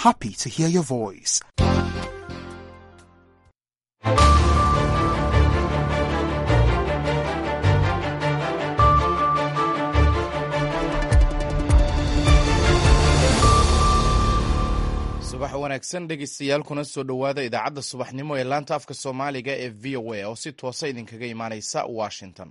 happy to hear your voice. subax wanaagsan dhegeystayaal kuna soo dhowaada idaacadda subaxnimo ee laanta afka soomaaliga ee v o a oo si toosa idinkaga imaaneysa washington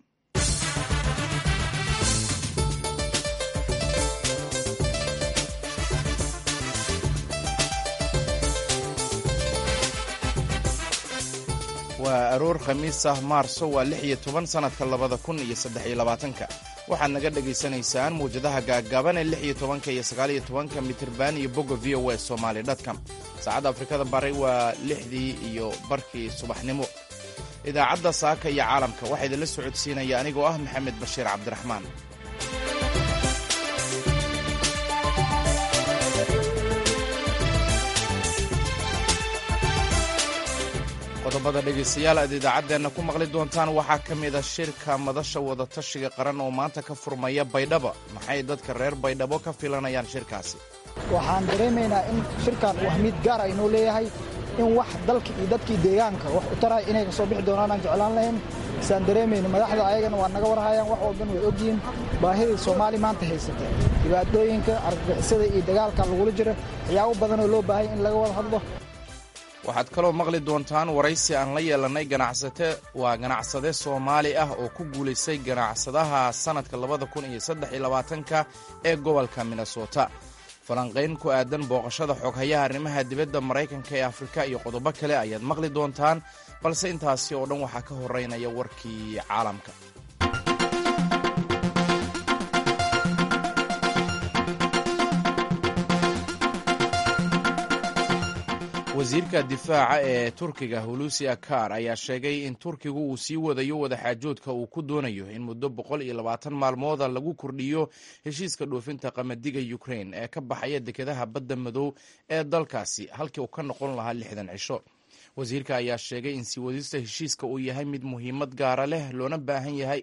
waa aroor khamiis ah maarso waa lix iyo toban sanadka labada kun iyo saddex iyo labaatanka waxaad naga dhagaysanaysaan mawjadaha gaaggaaban ee lix iyo tobanka iyo sagaal iyo tobanka mitirban iyo bogga v o a somaali dotcom saacadda afrikada bari waa lixdii iyo barkii subaxnimo idaacadda saaka iyo caalamka waxaa idinla socodsiinaya anigoo ah maxamed bashiir cabdiraxmaan qodobada dhegaystayaal aad idaacaddeenna ku maqli doontaan waxaa ka mid a shirka madasha wadatashiga qaran oo maanta ka furmaya baydhabo maxay dadka reer baydhabo ka filanayaan shirkaasi waxaan dareemaynaa in shirkan uu ahmiid gaar aynoo leeyahay in wax dalka iyo dadkii deegaanka wax u taraya inay ka soo bixi doonaan aan jeclaan lahayn isaan dareemayno madaxda ayagana waa naga warhayaan wax walban way ogyihiin baahidai soomaali maanta haysata dhibaatooyinka argagixisada iyo dagaalka lagula jira waxyaabo badanoo loo baahanya in laga wada hadlo waxaad kaloo maqli doontaan waraysi aan la yeelannay ganacsate waa ganacsade soomaali ah oo ku guulaystay ganacsadaha sannadka labada kun iyo saddex iyo labaatanka ee gobolka minnesota falanqayn ku aadan booqashada xoghayaha arrimaha dibadda maraykanka ee afrika iyo qodobo kale ayaad maqli doontaan balse intaasi oo dhan waxaa ka horeynaya warkii caalamka wasiirka difaaca ee turkiga hulusi akar ayaa sheegay in turkigu uu sii wadayo wadaxaajoodka uu ku doonayo in muddo boqol iyo labaatan maalmooda lagu kordhiyo heshiiska dhoofinta qamadiga ukrain ee ka baxaya dekedaha badda madow ee dalkaasi halkii uu ka noqon lahaa lixdan cisho wasiirka ayaa sheegay in sii wadista heshiiska uu yahay mid muhiimad gaara leh loona baahan yahay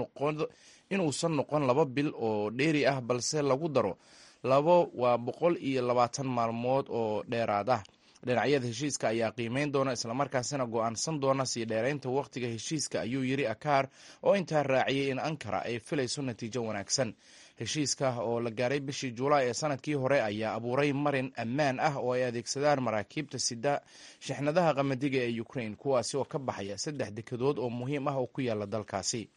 inuusan noqon laba bil oo dheeri ah balse lagu daro labo waa boqol iyo labaatan maalmood oo dheeraad ah dhinacyada heshiiska ayaa qiimeyn doona islamarkaasina go'aansan doona sii dheeraynta wakhtiga heshiiska ayuu yidhi akaar oo intaa raaciyey in ankara ay filayso natiijo wanaagsan heshiiska oo la gaaray bishii julaay ee sanadkii hore ayaa abuuray marin ammaan ah oo ay adeegsadaan maraakiibta sida shixnadaha qamadiga ee ukrain kuwaasi oo ka baxaya saddex dekedood oo muhiim ah oo ku yaala dalkaasi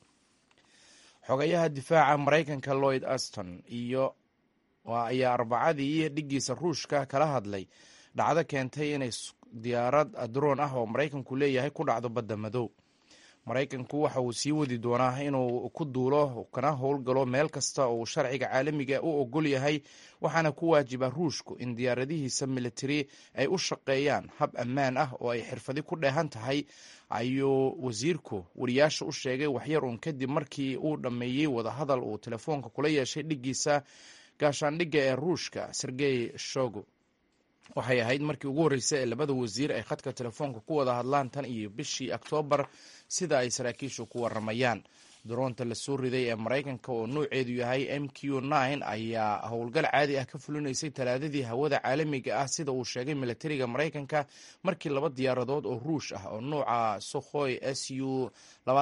xogayaha difaaca maraykanka lloyd aston iyo ayaa arbacadii dhiggiisa ruushka kala hadlay dhacdo keentay inay diyaarad droon ah oo maraykanku leeyahay ku dhacdo badda madow maraykanku waxa uu sii wadi doonaa inuu ku duulo kana howlgalo meel kasta oo uu sharciga caalamiga u ogol yahay waxaana ku waajiba ruushku in diyaaradihiisa militari ay u shaqeeyaan hab ammaan ah oo ay xirfadi ku dheehan tahay ayuu wasiirku wariyaasha u sheegay waxyar uun kadib markii uu dhammeeyey wadahadal uu telefoonka kula yeeshay dhiggiisa gaashaandhigga ee ruushka sergey shogo waxay ahayd markii ugu horreysay ee labada wasiir ay khadka telefoonka ku wada hadlaan tan iyo bishii oktoobar sida ay saraakiishu ku waramayaan daroonta la soo riday ee maraykanka oo nuuceedu yahay m q ayaa howlgal caadi ah ka fulinaysay talaadadii hawada caalamiga ah sida uu sheegay milatariga maraykanka markii laba diyaaradood oo ruush ah oo nuuca sokhoy s u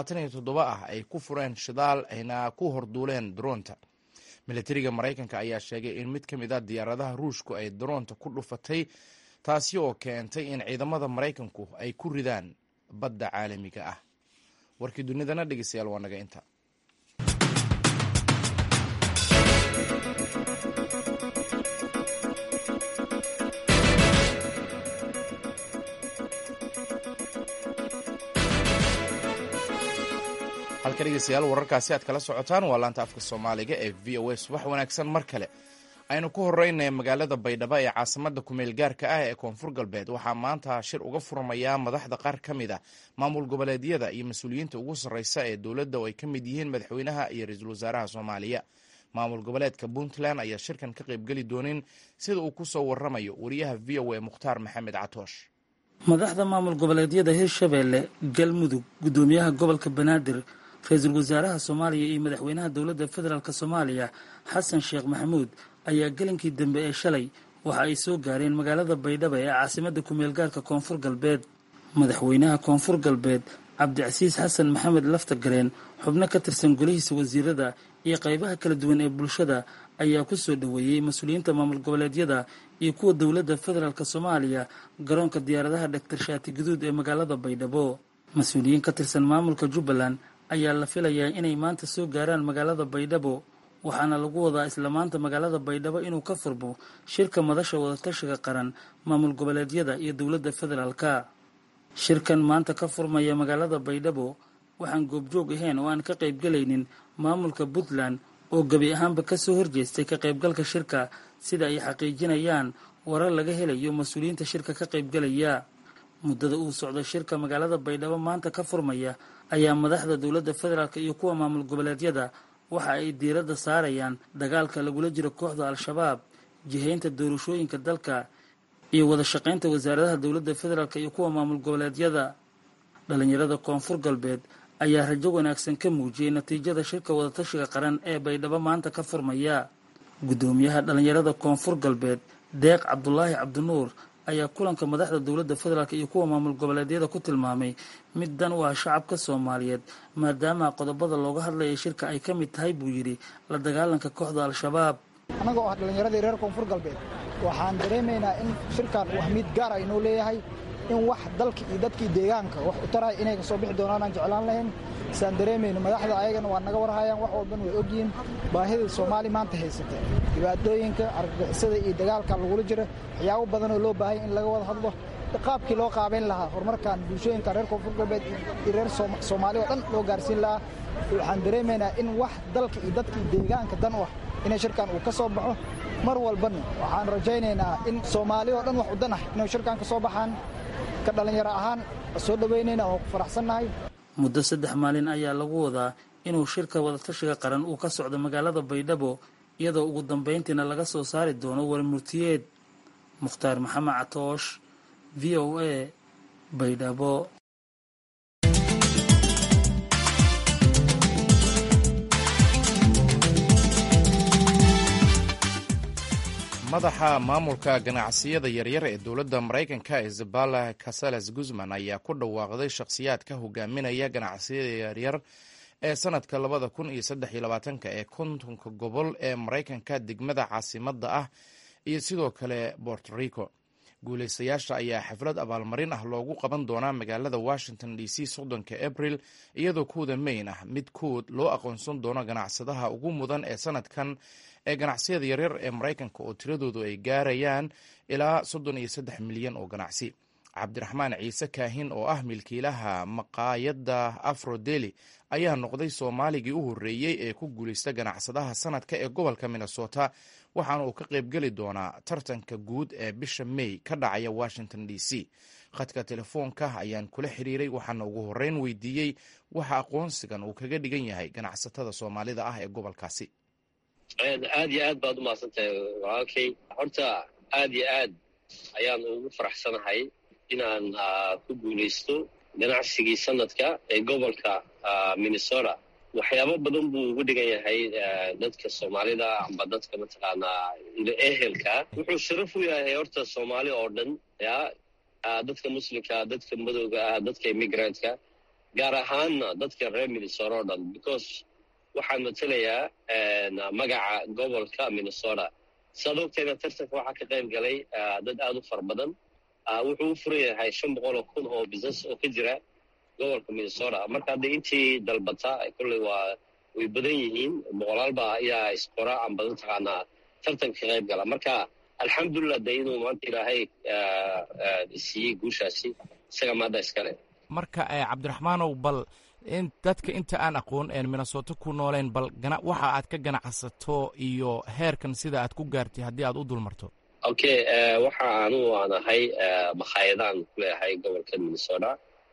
ah ay ku fureen shidaal ayna ku horduuleen daroonta milatariga maraykanka ayaa sheegay in mid ka mid a diyaaradaha ruushku ay daroonta ku dhufatay taasi oo keentay in ciidamada maraykanku ay ku ridaan badda caalamiga ah warkii dunidana dhegeystayaal waa naga inta halka dhegeystayaal wararkaasi aad kala socotaan waa laanta afka soomaaliga ee v o a subax wanaagsan mar kale aynu ku horeynay magaalada baydhabo ee caasimada kumeel gaarka ah ee koonfur galbeed waxaa maanta shir uga furmayaa madaxda qaar ka mid a maamul goboleedyada iyo mas-uuliyiinta ugu sarreysa ee dowladda oo ay ka mid yihiin madaxweynaha iyo ra-iisul wasaaraha soomaaliya maamul goboleedka puntland ayaa shirkan ka qaybgeli doonin sida uu kusoo waramayo wariyaha v o a mukhtaar maxamed catoosh madaxda maamul goboleedyada hirshabeelle galmudug gudoomiyaha gobolka banaadir ra-iisul wasaaraha soomaaliya iyo madaxweynaha dowladda federaalk soomaaliya xasan sheekh maxamuud ayaa gelinkii dambe ee shalay waxa ay soo gaareen magaalada baydhabo ee caasimadda kumeel gaarka koonfur galbeed madaxweynaha koonfur galbeed cabdicasiis xasan maxamed laftagareen xubno ka tirsan golihiisa wasiirada iyo qaybaha kala duwan ee bulshada ayaa ku soo dhoweeyey mas-uuliyiinta maamul goboleedyada iyo kuwa dowladda federaalk soomaaliya garoonka diyaaradaha dhaktar shaati guduud ee magaalada baydhabo mas-uuliyiin ka tirsan maamulka jubbaland ayaa la filayaa inay maanta soo gaaraan magaalada baydhabo waxaana lagu wadaa isla maanta magaalada baydhabo inuu ka furmo shirka madasha wadatashiga qaran maamul goboleedyada iyo dowladda federaalka shirkan maanta ka furmaya magaalada baydhabo waxaan goobjoog ahayn oo aan ka qaybgelaynin maamulka puntland oo gebi ahaanba kasoo horjeestay ka qaybgalka shirka sida ay xaqiijinayaan warar laga helayo mas-uuliyiinta shirka ka qaybgalaya muddada uu socdo shirka magaalada baydhabo maanta ka furmaya ayaa madaxda dowladda federaalk iyo kuwa maamul goboleedyada waxa ay diiradda saarayaan dagaalka lagula jiro kooxda al-shabaab jihaynta doorashooyinka dalka iyo wada shaqaynta wasaaradaha dowladda federaalk iyo kuwa maamul goboleedyada dhalinyarada koonfur galbeed ayaa rajo wanaagsan ka muujiyey natiijada shirka wadatashiga qaran ee baydhabo maanta ka furmaya guddoomiyaha dhalinyarada koonfur galbeed deeq cabdulaahi cabdinuur ayaa kulanka madaxda dowladda federaalk iyo kuwa maamul goboleedyada ku tilmaamay mid dan u ah shacabka soomaaliyeed maadaama qodobada looga hadlayay shirka ay ka mid tahay buu yidhi la dagaalanka kooxda al-shabaab annaga oo ah dhallinyaradii reer koonfur galbeed waxaan dareemaynaa in shirkan uu ahmiyad gaar ah inuu leeyahay in wax dalka iyo dadkii deegaanka wax u taraya inay ka soo bixi doonaan aan jeclaan lahayn isaan dareemayno madaxda ayagana waa naga warhayaan wax walban way ogyihiin baahida soomaali maanta haysata dhibaatooyinka argagixisada iyo dagaalka lagula jira waxyaabo badanoo loo baahanya in laga wada hadlo qaabkii loo qaabayn lahaa horumarkan bulshooyinka reer koonfur galbeed iyo reer soomaali oo dhan loo gaarsiin lahaa waxaan dareemaynaa in wax dalka iyo dadkii deegaanka dan u ah inay shirkan uu ka soo baxo mar walbana waxaan rajaynaynaa in soomaali oo dhan wax u dan ah inay shirkan ka soo baxaan ka dhallinyaro ahaan soo dhoweynayna oo ku faraxsannahay muddo saddex maalin ayaa lagu wadaa inuu shirka wadatashiga qaran uu ka socdo magaalada baydhabo iyadoo ugu dambayntiina laga soo saari doono warmurtiyeed mukhtaar maxamed catoosh v o a baydhabo madaxa maamulka ganacsiyada yaryar ee dowladda maraykanka isabella casales guzman ayaa ku dhawaaqday shakhsiyaad ka hogaaminaya ganacsiyada yaryar ee sanadka labada kun iyo saddex iyo labaatanka ee kontonka gobol ee maraykanka degmada caasimadda ah iyo sidoo kale borto rico guulaystayaasha ayaa xaflad abaalmarin ah loogu qaban doonaa magaalada washington d c soddonka abril iyadoo kuwda mayn ah mid kood loo aqoonsan doono ganacsadaha ugu mudan ee sanadkan ee ganacsiyada yaryar ee maraykanka oo tiradoodu ay gaarayaan ilaa soddon iyo saddex milyan oo ganacsi cabdiraxmaan ciise kaahin oo ah milkiilaha maqaayadda afrodeli ayaa noqday soomaaligii u horreeyey ee ku guulaysta ganacsadaha sanadka ee gobolka minnesota waxaana uu ka qaybgeli doonaa tartanka guud ee bisha may ka dhacaya washington d c khadka telefoonka ayaan kula xiriiray waxaana ugu horreyn weydiiyey waxa aqoonsigan uu kaga dhigan yahay ganacsatada soomaalida ah ee gobolkaasi aad iyo aad baad u mahadsantahay walaalkay horta aad iyo aad ayaan ugu faraxsanahay inaan ku guulaysto ganacsigii sanadka ee gobolka minnesota waxyaabo badan buu ugu dhigan yahay dadka soomaalida amba dadka mataqaanaa ehelka wuxuu sharaf u yahay horta soomaali oo dhan ya dadka muslimka dadka madowga ah dadka immigrantka gaar ahaanna dadka reer minnesota oo dhan because waxaan matelayaa magaca gobolka minnesota saad ogtayna tartanka waxaa ka qayb galay dad aad u fara badan wuxuu u furan yahay shan boqol oo kun oo business oo ka jira gobolka minnesota marka hadda intii dalbata kolley waa way badan yihiin boqolaalba ayaa isqora amba mataqaanaa tartanka ka qayb gala marka alxamdulilah de inuu maanta ilaahay siiyey guushaasi isaga maadda iskale marka cabdiraxmaanow bal in dadka inta aan aqoon een minnesota ku nooleen bal waxa aad ka ganacsato iyo heerkan sida aad ku gaartay haddii aad u dulmarto okay waxa anugu aan ahay makhaayadaan ku leeyahay gobolka minnesota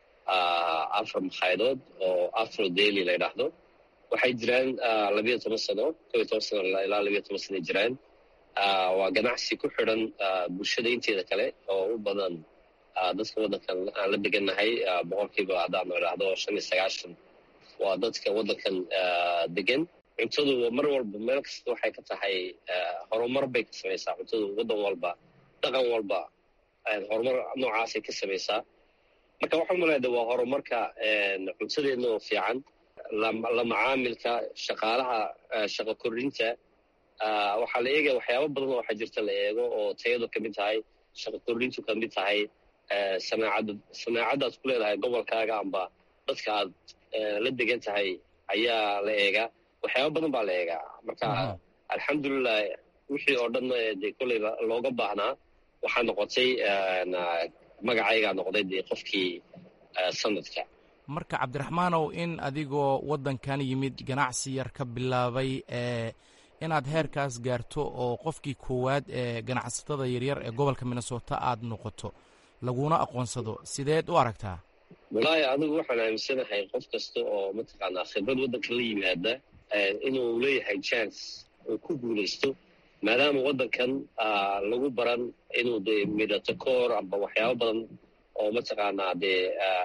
afar makhayadood oo afro daily la ydhaahdo waxay jiraan labiyo toban sano kob iyo toban sano ilaa labiyo toban sano jiraan waa ganacsi ku xidhan bulshada inteeda kale oo u badan dadka waddankan aan la degannahay boqolkiiba haddaan idhaahdo shan iyo sagaashan waa dadka waddankan degan cuntadu mar walba meel kasta waxay ka tahay horumar bay ka samaysaa cuntadu waddan walba dhaqan walba horumar noocaasay ka samaysaa marka waxaan maleeda waa horumarka cuntadeedna oo fiican la macaamilka shaqaalaha shaqo kordhinta waxaa la eegaya waxyaaba badan oo waxaa jirta la eego oo tayadu ka mid tahay shaqo kordhintu ka mid tahay sanaacadda sanaacaddaad ku leedahay gobolkaaga amba dadka aad la degan tahay ayaa la eegaa waxyaaba badan baa la eegaa marka alxamdulilah wixii oo dhan dee kolley looga baahnaa waxaa noqotay magacaygaa noqday dee qofkii sanadka marka cabdiraxmaanow in adigoo waddankan yimid ganacsi yar ka bilaabay ee inaad heerkaas gaarto oo qofkii koowaad ee ganacsatada yaryar ee gobolka minnesota aad noqoto laguna aqoonsado sideed u aragtaa wallaahi adigu waxaan aaminsanahay qof kasta oo mataqaanaa khibrad waddanka la yimaada inuu leeyahay chance uu ku guulaysto maadaama waddankan lagu baran inuu dee midhato koor amba waxyaabo badan oo mataqaanaa dee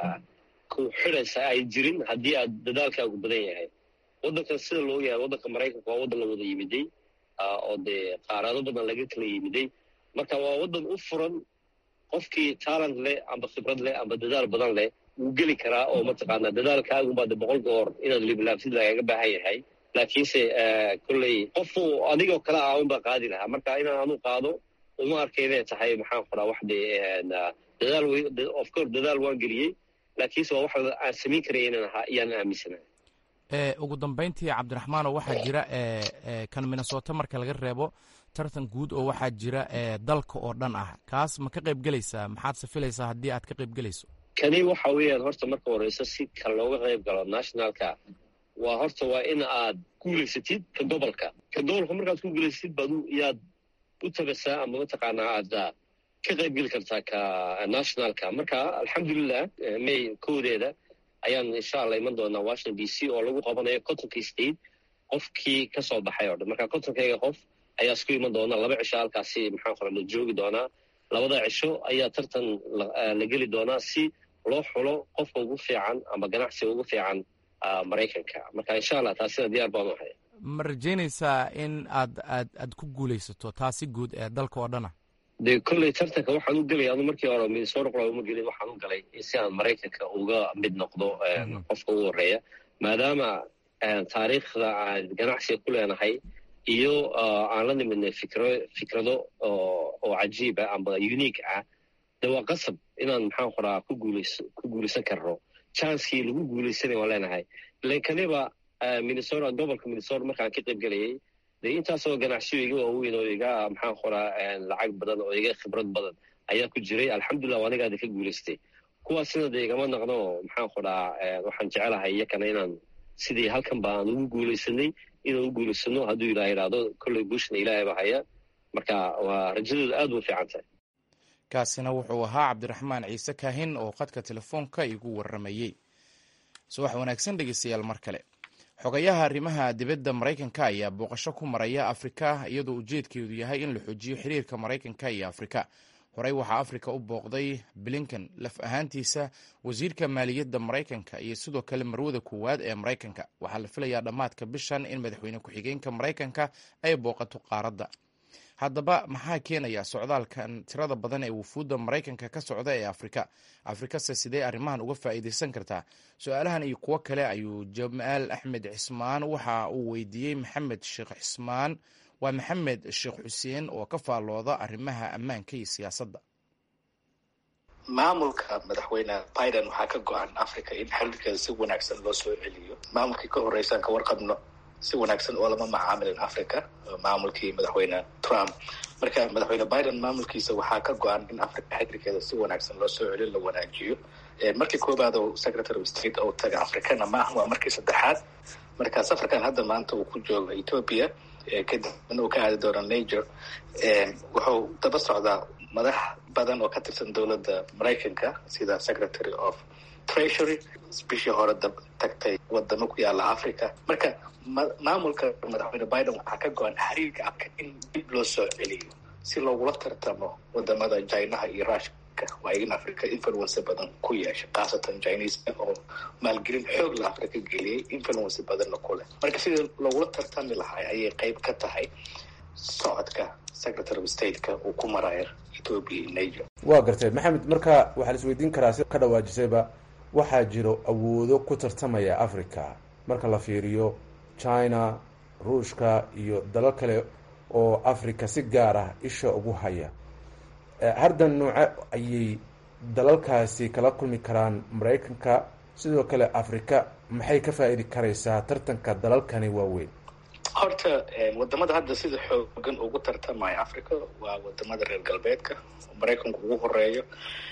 ku xidhaysa ay jirin haddii aad dadaalkaagu badan yahay waddankan sida loo yahay waddanka maraykanka waa waddan la wada yimiday oo dee qaarado badan laga kala yimiday marka waa waddan u furan qofkii talent leh amba khibrad leh amba dadaal badan leh wuu geli karaa oo mataqaanaa dadaalkaagunbaa de boqol goor inaad liblaaftid lagaga baahan yahay laakiinse kolley qofu adigoo kale ah unbaa qaadi lahaa marka inaan anu qaado uma arkay inay tahay maxaan qoraa wax dee dadaal of course dadaal waan geliyey laakiinse waa wax aan samayn karaya inaan ahaa iyaan aaminsanahay ugu dambayntii cabdiraxmaanoo waxaa jira kan minnesota marka laga reebo tartan guud oo waxaa jira dalka oo dhan ah kaas ma ka qayb gelaysaa maxaad safilaysaa haddii aad ka qayb gelayso kani waxa weeyaan horta marka horeyso si ka looga qayb galo nationalka waa horta waa in aad guulaysatid ka gobolka ka gobolka markaad ku guulaysatid baad yaad u tabasaa ama mataqaanaa aad ka qayb geli kartaa ka nationalka marka alxamdulilah may koodeeda ayaan insha allah iman doonaa washington d c oo lagu qabanayo contonka state qofkii ka soo baxay oo dhan marka contonkayga qof ayaa isku iman doona laba cisho halkaasi maxaan qora la joogi doonaa labada cisho ayaa tartan la geli doonaa si loo xulo qofka ugu fiican ama ganacsiga ugu fiican maraykanka marka insha allah taasina diyaar baan u ahay ma rajaynaysaa in aad aad aad ku guulaysato taasi guud ee dalka oo dhana dee kolley tartanka waxaan u gelay anu markii hore minnesota qola uma gelin waxaan u galay si aan maraykanka uga mid noqdo qofka ugu horeeya maadaama taariikhda aan ganacsiga ku leenahay iyo aan la nimidnay fikro fikrado oo cajiiba amba unique ah de waa qasab inaan maxaan qoraa ku guulays ku guulaysan karno chancekii lagu guulaysanay waan leenahay lankaniba minnesota gobolka minnesota markaan ka qayb gelayay dee intaasoo ganacsiyo iga waaweyn oo iga maxaan qoraa lacag badan oo iga khibrad badan ayaa ku jiray alxamdulilah anigaada ka guulaystay kuwaasina dee igama naqno maxaan qoraa waxaan jecelahay iyakana inaan sidii halkan ba aan ugu guulaysanay inaan u guulaysano hadduu ilaah idhaahdo kolley bushna ilaahay ba haya marka waa rajadooda aad u fiican tahay kaasina wuxuu ahaa cabdiraxmaan ciise kaahin oo khadka telefoonka igu warramayey subax wanaagsan dhegeystayaal mar kale xogayaha arrimaha dibadda maraykanka ayaa booqasho ku maraya afrika iyadoo ujeedkeedu yahay in la xoojiyo xiriirka maraykanka iyo afrika horey waxaa afrika u booqday blinken laf ahaantiisa wasiirka maaliyadda maraykanka iyo sidoo kale marwada koowaad ee maraykanka waxaa la filayaa dhammaadka bishan in madaxweyne ku-xigeenka maraykanka ay booqato qaaradda haddaba maxaa keenaya socdaalkan tirada badan ee wufuudda maraykanka ka socda ee afrika afrikase sidee arrimahan uga faa'iidaysan kartaa su-aalahan iyo kuwo kale ayuu jamaal axmed cismaan waxa uu weydiiyey maxamed sheekh cismaan waa maxamed sheekh xuseen oo ka faallooda arrimaha ammaanka iyo siyaasadda maamulka madaxweyne biden waxaa ka go-an africa in xiriirkeeda si wanaagsan loo soo celiyo maamulkii ka horreysaan ka warqabno si wanaagsan oo lama macaamilin africa maamulkii madaxweyne trump marka madaxweyne biden maamulkiisa waxaa ka go-an in africa xiriirkeeda si wanaagsan loo soo celiyo la wanaajiyo markii koobaad oo secretary of state oo taga africana maaha waa markii saddexaad marka safarkan hadda maanta uu ku jooga ethoopia kadibna uu ka aadi doono niger wuxuu daba socdaa madax badan oo ka tirsan dowladda maraykanka sida secretary of treasury bishii hore tagtay wadamo ku yaala africa marka maamulka madaxweyne biden waxaa ka go-an xiriirka afka in dib loo soo celiyo si loogula tartamo wadamada jinaha iyo rushka africa waa in africa influence badan ku yeesha khaasatan chineska oo maalgelin xoog la africa geliyey influence badanna ku leh marka sidii logula tartami lahaa ayay qeyb ka tahay socodka secretary of stateka uu ku marayo ethoopia iyo niger waa gartay maxamed marka waxaa la isweydiin karaa si ka dhawaajisayba waxaa jiro awoodo ku tartamaya africa marka la fiiriyo china ruushka iyo dalal kale oo africa si gaar ah isha ugu haya hardan nooce ayay dalalkaasi kala kulmi karaan maraykanka sidoo kale africa maxay ka faa-iidi karaysaa tartanka dalalkani waaweyn horta wadamada hadda sida xoogan ugu tartamaya africa waa wadamada reer galbeedka maraykanka ugu horeeyo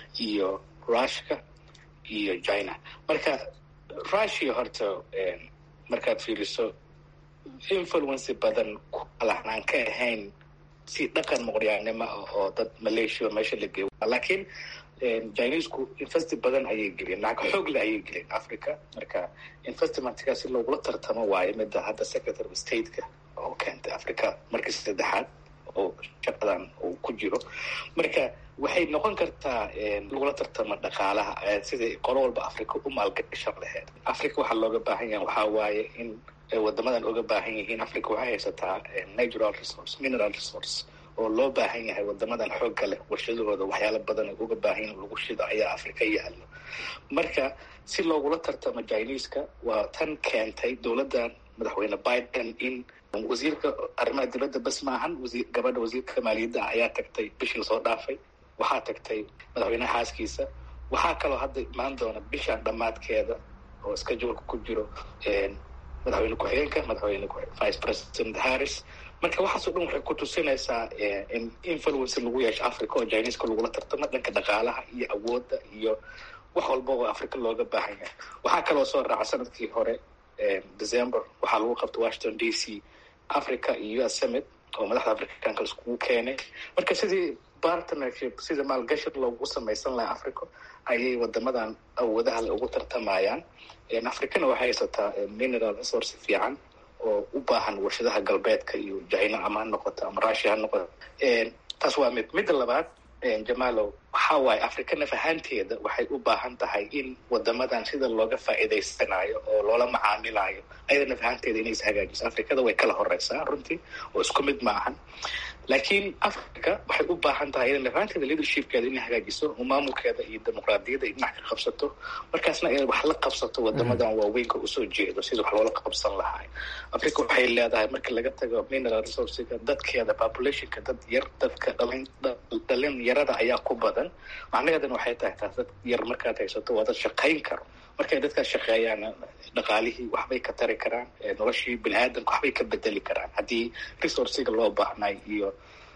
iyo rushka iyo china marka russia horta markaad fiiriso influence badan kalahnaan ka ahayn si dhaqan muqryaanimo ah oo dad malaysia meesha la geeyo laakiin chinesku investi badan ayay geliyeen lacag xoog le ayay geliyeen africa marka investmentkaa si loogula tartamo waayo midda hadda secretary of stateka oo keentay africa markii saddexaad oo shaqadan uu ku jiro marka waxay noqon kartaa lagula tartamo dhaqaalaha sidai qolo walba africa u maalgashan laheyd africa waxaa looga baahan yaha waxaa waaye in wadamadan oga baahan yihiin africa waxay haysataa natural resource mineral resource oo loo baahan yahay wadamadan xoogga leh warshadahooda waxyaalo badan uga baahan yahin lagu shido ayaa africa yaalo marka si loogula tartamo chineska waa tan keentay dowladdan madaxweyne biden in wasiirka arrimaha dibadda bas maahan wasi gabadha wasiirka maaliyadda ayaa tagtay bishii lasoo dhaafay waxaa tagtay madaxweyneha xaaskiisa waxaa kaloo hadda imaan doona bishan dhammaadkeeda oo scheduleka ku jiro madaxweyne ku-xigeenka madaxweyne vice president harris marka waxaasoo dhan waxay ku tusinaysaa in influence lagu yeesho africa oo chineska lagula tartamo dhanka dhaqaalaha iyo awoodda iyo wax walba oo africa looga baahan yahay waxaa kaloo soo raaca sanadkii hore december waxaa lagu qabtay washington d c africa iyo u s summit oo madaxda africanka laiskugu keenay marka sidii partnership sida maalgashi loogu samaysan lahaa africa ayay wadamadan awoodaha le ugu tartamayaan africana waxay haysataa mineral resource fiican oo u baahan warshadaha galbeedka iyo china ama ha noqoto ama russia ha noqoto taas waa mid midda labaad jamalow waxaa waaye africa naf ahaanteeda waxay u baahan tahay in wadamadan sida looga faa'iidaysanayo oo loola macaamilayo ayada naf ahaanteeda inay is hagaajiso africada way kala horeysaa runtii oo isku mid ma ahan laakiin africa waxay u baahan tahay ina naf ahaanteeda leadershipkeeda inay hagaajiso oo maamulkeeda iyo dimuqraadiyadda ay dhinac ka qabsato markaasna inay wax la qabsato wadamadan waaweynka usoo jeedo sida wax loola qabsan lahaa africa waxay leedahay marka laga tago mineral resourcega dadkeeda populationka dad yar dadka dhalin dhalin yarada ayaa ku badan macnaheedana waxay tahay taas dad yar markaad haysato waa dad shaqayn karo markay dadkaas shaqeeyaan dhaqaalihii waxbay ka tari karaan noloshii bini aadamka waxbay ka bedeli karaan haddii resourciga loo baahnay iyo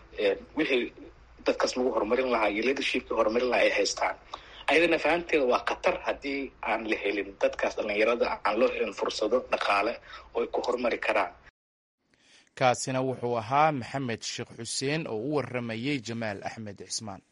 wixii dadkaas lagu horumarin lahaa iyo leadershipkii horumarin lahaa ay haystaan ayadana fahanteeda waa khatar haddii aan la helin dadkaas dhalinyarada aan loo helin fursado dhaqaale oo ay ku horumari karaan kaasina wuxuu ahaa maxamed sheekh xuseen oo u waramayey jamaal axmed cismaan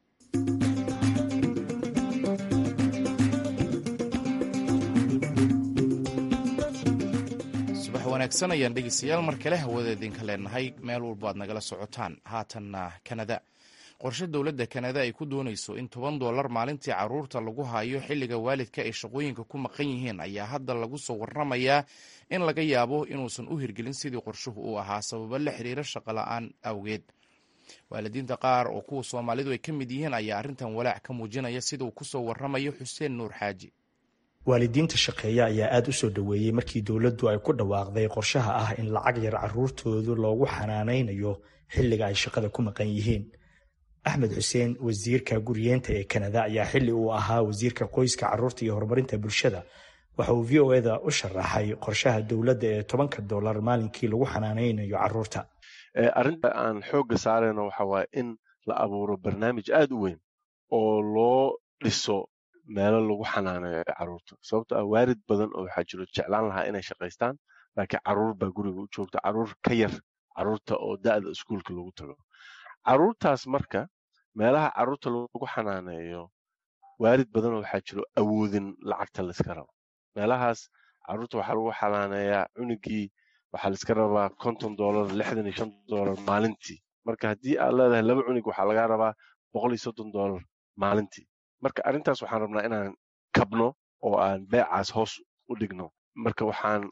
subax wanaagsan ayaan dhegeystayaal mar kale hawada idinka leenahay meel walba aad nagala socotaan haatanna kanada qorshe dowladda kanada ay ku doonayso in toban dollar maalintii caruurta lagu hayo xilliga waalidka ay shaqooyinka ku maqan yihiin ayaa hadda lagu soo waramayaa in laga yaabo inuusan u hirgelin sidii qorshuhu uu ahaa sababo la xiriira shaqola-aan awgeed waalidiinta qaar oo kuwa soomaalidu ay ka mid yihiin ayaa arrintan walaac ka muujinaya sida uu kusoo waramayo xuseen nuur xaaji waalidiinta shaqeeya ayaa aada u soo dhoweeyey markii dowladdu ay ku dhawaaqday qorshaha ah in lacag yar caruurtoodu loogu xanaanaynayo xilliga ay shaqada ku maqan yihiin axmed xuseen wasiirka guriyeenta ee kanada ayaa xilli uu ahaa wasiirka qoyska caruurta iyo horumarinta bulshada waxa uu v o eda u sharaxay qorshaha dowladda ee tobanka dollar maalinkii lagu xanaanaynayo caruurta arrinta aan xoogga saarayno waxa waaye in la abuuro barnaamij aada u weyn oo loo dhiso meelo lagu xanaaneeyo caruurta sababto ah waalid badan oo waxaa jiro jeclaan lahaa inay shaqaystaan laakiin caruur baa guriga u joogta caruur ka yar caruurta oo da'da iskuulka lagu tago caruurtaas marka meelaha caruurta lagu xanaaneeyo waalid badan oo waxaa jiro awoodin lacagta layska rabo meelahaas caruurta waxaa lagu xanaaneeyaa cunugii waxaa layska rabaa konton dollar lixdan iyo shan dollar maalintii marka haddii aad leedahay laba cunug waxaa lagaa rabaa boqol iyo soddon dollar maalintii marka arrintaas waxaan rabnaa inaan kabno oo aan beecaas hoos u dhigno marka waxaan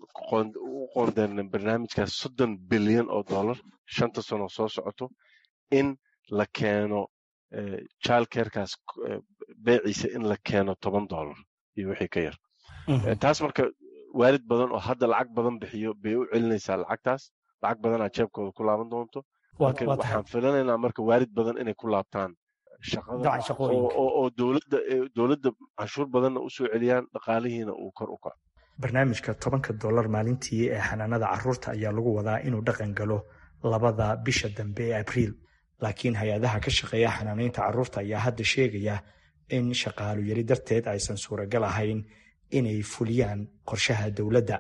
u qoondeynay barnaamijkaas soddon bilyan oo dollar shanta sano soo socoto in la keeno childcarekaas beeciisa in la keeno toban dollar iyo wixii ka yar taas marka waalid badan oo hadda lacag badan bixiyo bay u celinaysaa lacagtaas lacag badanaa jeebkooda ku laaban doonto marka waxaan filanaynaa marka waalid badan inay ku laabtaan shaqada oo dowladda dowladda canshuur badanna usoo celiyaan dhaqaalihiina uu kor u kaco barnaamijka tobanka dollar maalintii ee xanaanada caruurta ayaa lagu wadaa inuu dhaqan galo labada bisha dambe ee abriil laakiin hay-adaha ka shaqeeya xanaanaynta caruurta ayaa hadda sheegaya in shaqaalu yari darteed aysan suuragal ahayn inay fuliyaan qorshaha dowladda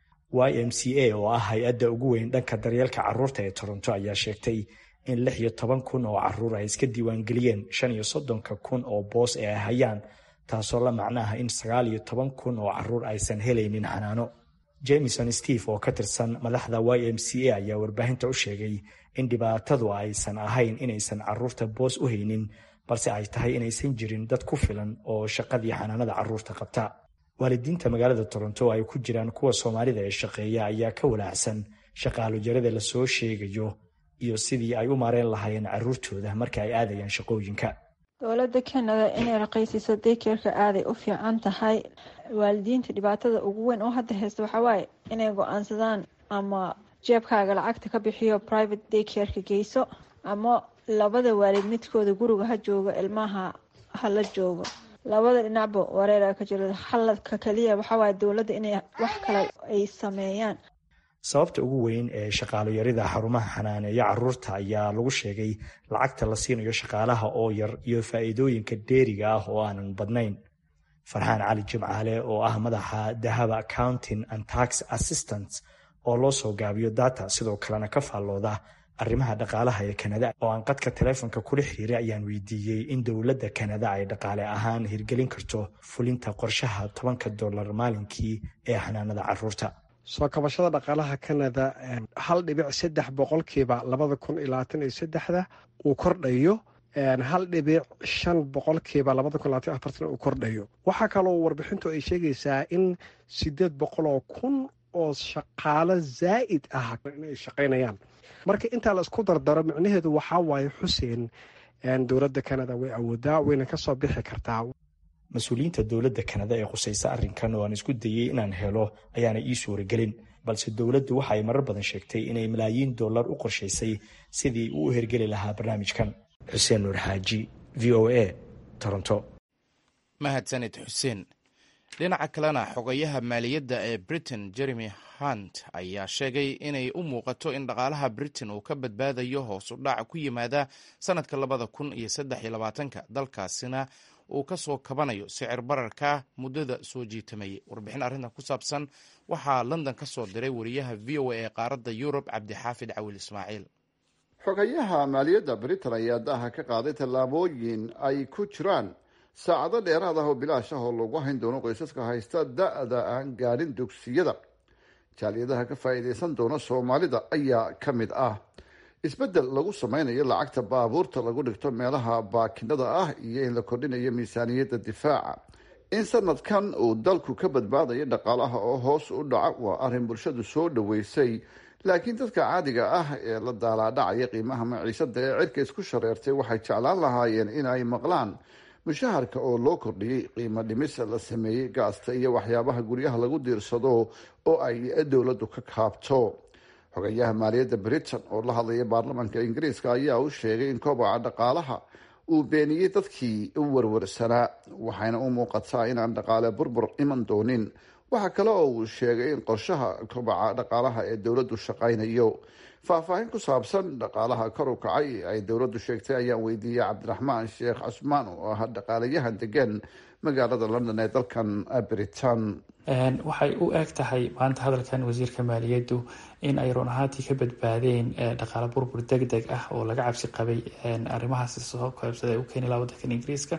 y m c a oo ah hay-adda ugu weyn dhanka daryeelka caruurta ee toronto ayaa sheegtay in lix iyo toban kun oo caruur ay iska diiwaangeliyeen shan iyo soddonka kun oo boos ee ay hayaan taasoo la macnaha in sagaal iyo toban kun oo caruur aysan helaynin xanaano jameson steve oo ka tirsan madaxda y m c a ayaa warbaahinta u sheegay in dhibaatadu aysan ahayn inaysan caruurta boos u haynin balse ay tahay inaysan jirin dad ku filan oo shaqadii xanaanada caruurta qabta waalidiinta magaalada toronto oo ay ku jiraan kuwa soomaalida ee shaqeeya ayaa ka walaacsan shaqaalujarada lasoo sheegayo iyo sidii ay u maareen lahaayeen caruurtooda marka ay aadayaan shaqooyinka dowladda kanada inay raqiisiso daykerka aaday u fiican tahay waalidiinta dhibaatada ugu weyn oo hadda haysta waxaa waaye inay go-aansadaan ama jeebkaaga lacagta ka bixiyo private daykerka geyso ama labada waalid midkooda guriga ha joogo ilmaha hala joogo labada dhinacba wareera ka jiro haladka kaliya waxawaaye dowladda inay wax kale ay sameeyaan sababta ugu weyn ee shaqaalo yarida xarumaha xanaaneeya caruurta ayaa lagu sheegay lacagta la siinayo shaqaalaha oo yar iyo faa'iidooyinka dheeriga ah oo aanan badnayn farxaan cali jimcaale oo ah madaxa dahaba accounting and tax assistance oo loo soo gaabiyo data sidoo kalena ka faallooda arrimaha dhaqaalaha ee kanada oo aan qadka taleefonka kula xiriiray ayaan weydiiyey in dowladda kanada ay dhaqaale ahaan hirgelin karto fulinta qorshaha tobanka dollar maalinkii ee xanaanada caruurta soo kabashada dhaqaalaha kanada hal dhibic saddex boqolkiiba labada kun iyo labaatan iyo saddexda uu kordhayo hal dhibic shan boqolkiiba labada kun labaatan afartan uu kordhayo waxaa kaloo warbixintu ay sheegaysaa in sideed boqol oo kun oo shaqaalo zaa'id ah inay shaqaynayaan marka intaa la isku dardaro micnaheedu waxaa waaye xuseen dowladda kanada way awoodaa wayna kasoo bixi kartaa mas-uuliyiinta dowladda kanada ee khusaysa arrinkan oo aan isku dayey inaan helo ayaana ii suuragelin balse dowladdu waxa ay marar badan sheegtay inay malaayiin dollar u qorshaysay sidii uu u hergeli lahaa barnaamijkan xuseen nuur xaaji v o a toronto mahadsanid xuseen dhinaca kalena xogayaha maaliyadda ee britain jeremy hunt ayaa sheegay inay u muuqato in dhaqaalaha britain uu ka badbaadayo hoos u dhac ku yimaada sanadka labada kun iyo saddex iyo labaatanka dalkaasina uu ka soo kabanayo sicir bararka muddada soo jiitamayay warbixin arrintan ku saabsan waxaa london ka soo diray wariyaha v o a ee qaaradda yurub cabdixaafid cawil ismaaciil xogayaha maaliyadda britain ayaa daha ka qaaday tallaabooyin ay ku jiraan saacado dheeraad ah oo bilaash ah oo lagu hayn doono qoysaska haysta da-da aan gaadhin dugsiyada jaaliyadaha ka faa'iidaysan doona soomaalida ayaa ka mid ah isbeddel lagu sameynayo lacagta baabuurta lagu dhigto meelaha baakinada ah iyo in la kordhinayo miisaaniyadda difaaca in sanadkan uu dalku ka badbaadayo dhaqaalaha oo hoos u dhaca waa arrin bulshadu soo dhaweysay laakiin dadka caadiga ah ee la daalaadhacaya qiimaha maciisada ee cirka isku shareertay waxay jeclaan lahaayeen in ay maqlaan mushaharka oo loo kordhiyey qiimo dhimis la sameeyey gaasta iyo waxyaabaha guryaha lagu diirsado oo ay dowladdu ka kaabto xogayaha maaliyadda britain oo la hadlaya baarlamaanka ingiriiska ayaa u sheegay in kobaca dhaqaalaha uu beeniyey dadkii u warwarsanaa waxayna u muuqataa inaan dhaqaale burbur iman doonin waxaa kale oo uu sheegay in qorshaha kobaca dhaqaalaha ee dowladdu shaqaynayo faahfaahin ku saabsan dhaqaalaha kor u kacay ay dowladdu sheegtay ayaan weydiiyey cabdiraxmaan sheekh cusmaan oo ah dhaqaalayahan degan magaalada london ee dalkan britain waxay u eg tahay maanta hadalkan wasiirka maaliyaddu in ay run ahaantii ka badbaadeen dhaqaale burbur deg deg ah oo laga cabsi qabay arrimahaasi soo koobsada u keeni laha wadankan ingiriiska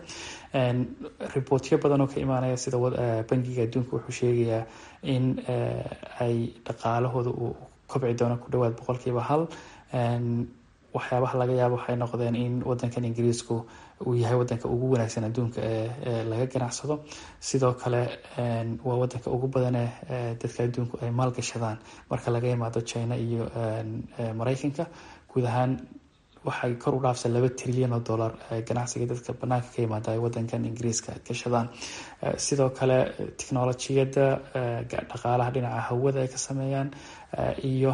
riboortyo badan oo ka imaanaya sida bangiga adduunka wuxuu sheegayaa in ay dhaqaalahooda uu kobci doono ku dhawaad boqolkiiba hal waxyaabaha laga yaabo waxay noqdeen in wadankan ingiriisku uu yahay wadanka ugu wanaagsan adduunka ee laga ganacsado sidoo kale waa wadanka ugu badane dadka adduunku ay maalgashadaan marka laga yimaado china iyo mareykanka guud ahaan waxay kor u dhaafsan laba trilyan oo dollar ganacsiga dadka banaanka ka yimaada ay wadankan ingiriiska gashadaan sidoo kale technolojiyadda dhaqaalaha dhinaca hawada ay ka sameeyaan iyo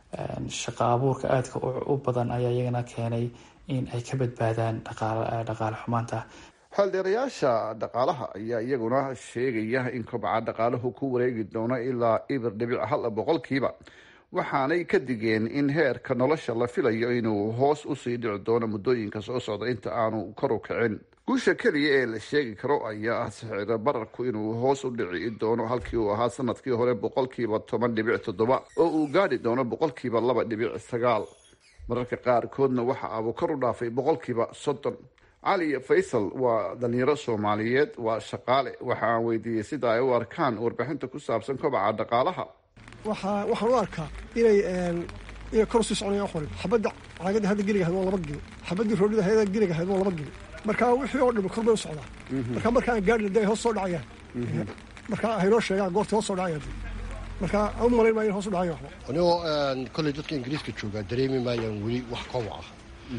shaqa abuurka aadka u badan ayaa iyagana keenay in ay ka badbaadaan dhaqaale xumaanta xeeldheerayaasha dhaqaalaha ayaa iyaguna sheegaya in kobca dhaqaalahu ku wareegi doono ilaa ibir dhibic hal boqolkiiba waxaanay ka digeen in heerka nolosha la filayo inuu hoos usii dhici doono muddooyinka soo socda inta aanu kor u kicin guusha keliya ee la sheegi karo ayaa ah sixiro bararku inuu hoos u dhici doono halkii uu ahaa sanadkii hore boqolkiiba toban dhibic toddoba oo uu gaadhi doono boqolkiiba laba dhibic sagaal mararka qaarkoodna waxa abuu kor u dhaafay boqolkiiba soddon cali faysal waa dhalinyaro soomaaliyeed waa shaqaale waxa aan weydiiyey sida ay u arkaan warbixinta ku saabsan kobaca dhaqaalaha waxaa waxaan u arkaa inay inay kor usii soconayaan qorin xabadda caagadda hadda geliga ahayd waa laba geli xabaddii roodhida hayada geliga ahayd waa laba geli marka wixii oo dhami kor bay u socdaa marka marka aan gaadhi day hoos soo dhacayaan marka haynoo sheegaan goortay hoos soo dhacayaan marka aan u malayn maayo in hoos u dhacayo waxba anigoo kolley dadka ingiriiska joogaa dareemi maayaan weli wax kobac ah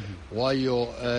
waayo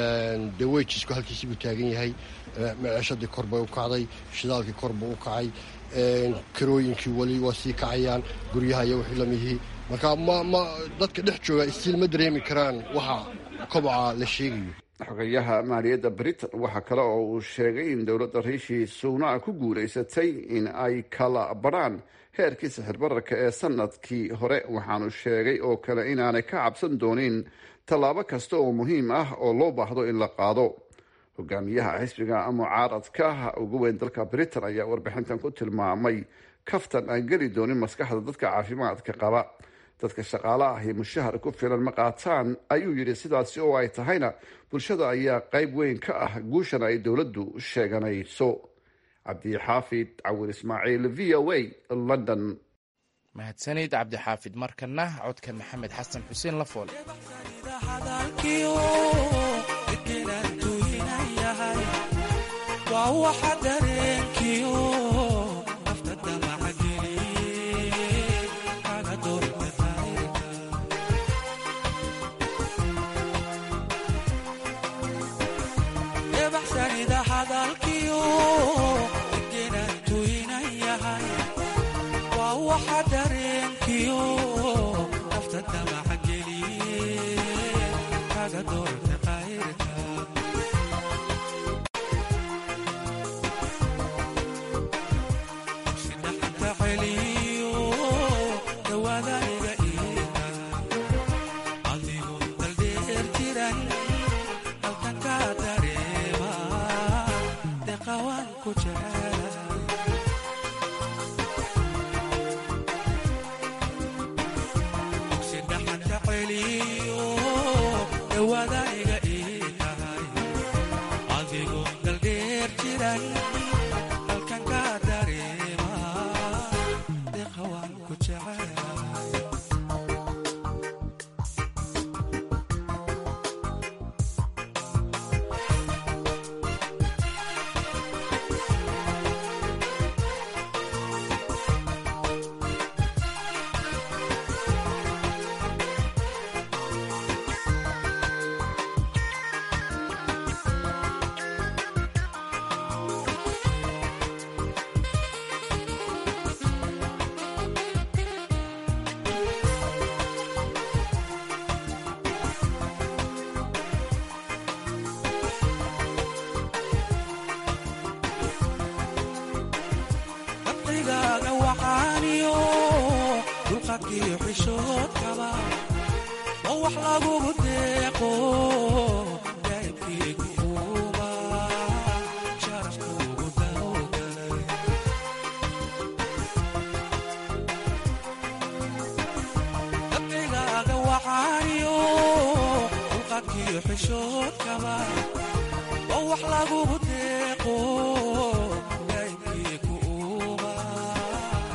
dee wejisku halkiisii buu taagan yahay maciishadii kor bay u kacday shidaalkii kor buu u kacay karooyinkii weli waa sii kacayaan guryaha iyo wixii lamidihii marka ma ma dadka dhex jooga istiil ma dareemi karaan waxa kobaca la sheegayo xogayaha maaliyadda britain waxaa kale oo uu sheegay in dowladda riishi suuna ku guulaysatay in ay kala badrhaan heerkii sixir bararka ee sanadkii hore waxaanu sheegay oo kale inaanay ka cabsan doonin tallaabo kasta oo muhiim ah oo loo baahdo in la qaado hogaamiyaha xisbiga mucaaradka ugu weyn dalka britain ayaa warbixintan ku tilmaamay kaftan aan geli doonin maskaxda dadka caafimaadka qaba dadka shaqaale ahi mushahar ku filan ma qaataan ayuu yidhi sidaasi oo ay tahayna bulshada ayaa qayb weyn ka ah guushan ay dowladdu sheeganayso cabdixaafid cawil ismaaciil v o a london mahadsanid cabdixaafid markana codka maxamed xasan xuseen la foole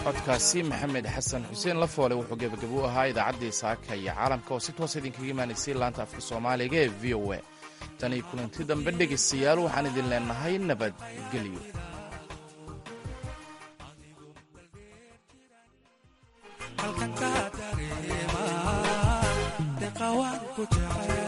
codkaasi maxamed xasan xuseen lafoole wuxuu gebagabo u ahaa idaacaddii saaka iyo caalamka oo si toos idinkaga imaanaysay laanta afka soomaaliga ee v o a tan iyo kulanti dambe dhegaystayaal waxaan idin leenahay nabadgelyo halkan ka dareema deqawaan ku jecel